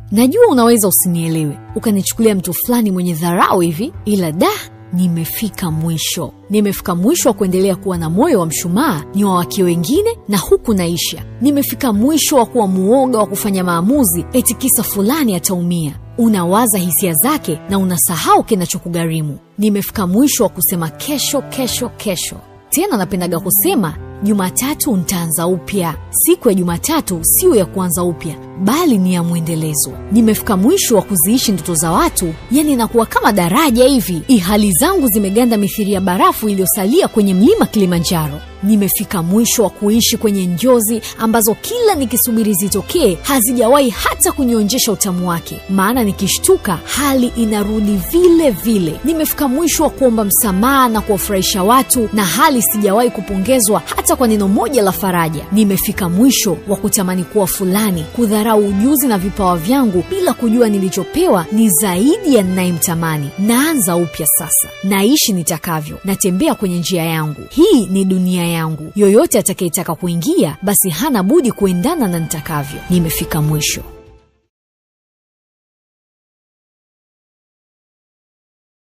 najua unaweza usinielewe ukanichukulia mtu fulani mwenye dharau hivi ila da nimefika mwisho nimefika mwisho wa kuendelea kuwa na moyo wa mshumaa ni wa wake wengine na huku naisha nimefika mwisho wa kuwa muoga wa kufanya maamuzi eti kisa fulani ataumia unawaza hisia zake na unasahau kinachokugharimu nimefika mwisho wa kusema kesho kesho kesho tena napendaga kusema jumatatu ntaanza upya siku ya jumatatu siyo ya kuanza upya bali ni ya mwendelezo nimefika mwisho wa kuziishi ndoto za watu yani inakuwa kama daraja hivi ihali zangu zimeganda mithiri ya barafu iliyosalia kwenye mlima kilimanjaro nimefika mwisho wa kuishi kwenye njozi ambazo kila nikisubiri zitokee hazijawahi hata kunionjesha utamu wake maana nikishtuka hali inarudi vile vile nimefika mwisho wa kuomba msamaha na kuwafurahisha watu na hali sijawahi kupongezwa hata kwa neno moja la faraja nimefika mwisho wa kutamani kuwa fulani kudharau ujuzi na vipawa vyangu bila kujua nilichopewa ni zaidi ya ninayemtamani naanza upya sasa naishi nitakavyo natembea kwenye njia yangu hii ni dunia yangu yoyote atakayetaka kuingia basi hana budi kuendana na nitakavyo nimefika mwisho